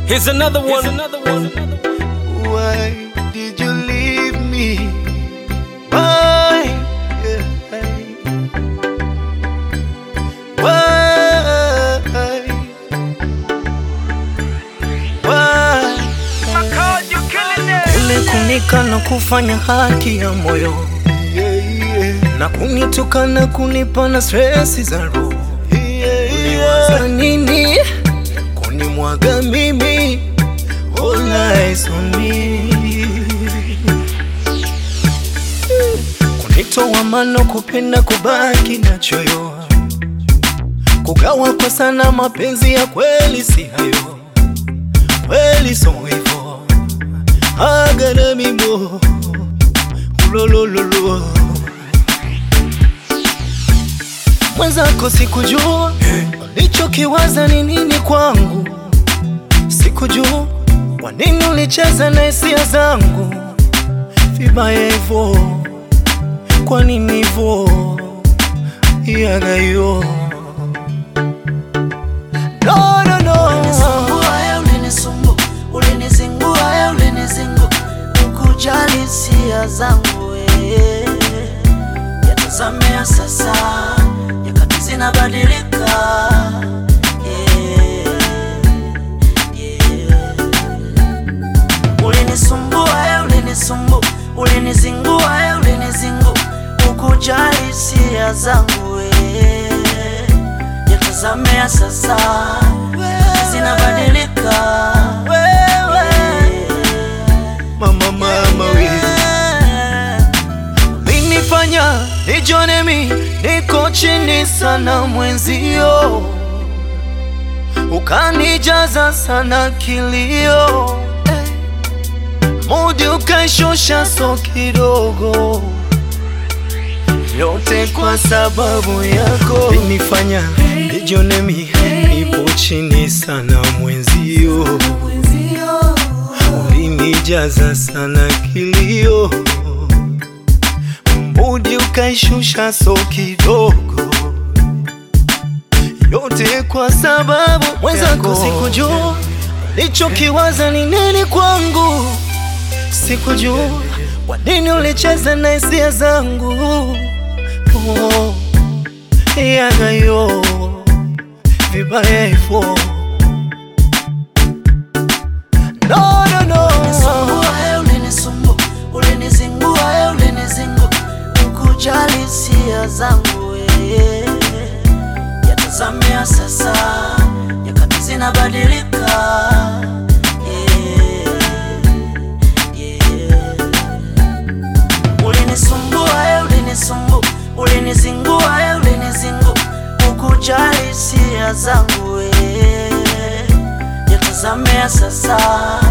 Here's another one. another one. Why did you leave me? Why? Yeah. Why? Why? Ile kunika na kufanya haki ya moyo Yeah, yeah. na kunitukana kunipa na stresi za roho Yeah, yeah. za nini kunimwaga mimi all eyes on me kunitoa mano kupenda kubaki na choyo kugawa kwa sana mapenzi ya kweli si hayo kweli so hivo agana mimo ulolololo mwenzako sikujua ulichokiwaza ni nini kwangu sikujua kwa nini ulicheza na hisia zangu vibaya hivo kwa nini hivo yagayo no, no, no. Ulinisumbua, eh, ulinisumbua, ulinizingua, eh, ulinizingu ukujali hisia zangu eh. yatazamea sasa nyakati zinabadilika eh, yeah. ulinisumbua eh, ulinisumbua ulinizingua eh, ulinizingu ukujali hisia zangu eh. yatazamea sasa zinabadilika mama mama we Ulinifanya nijone mi niko chini sana mwenzio, ukanijaza sana kilio, mudi ukaishusha so kidogo, yote kwa sababu yako. Ulinifanya nijone mi nipo chini sana mwenzio, ulinijaza sana kilio mudi ukaishusha so kidogo, yote kwa sababu mwenzako sikujua ulichokiwaza ni nini kwangu, sikujua kwa nini ulicheza na hisia zangu oh, yagayo vibaya hivyo no, no, no. Ulinisumbua, eh, ulinisumbua, ulinizingua, eh, ulinizingu ukujali hisia zangu eh. yatazamea sasa nyakati zinabadilika eh, yeah. ulinisumbua eh, ulinisumbua ulinizingua eh, ulinizingu ukujali hisia zangu eh. yatazamea sasa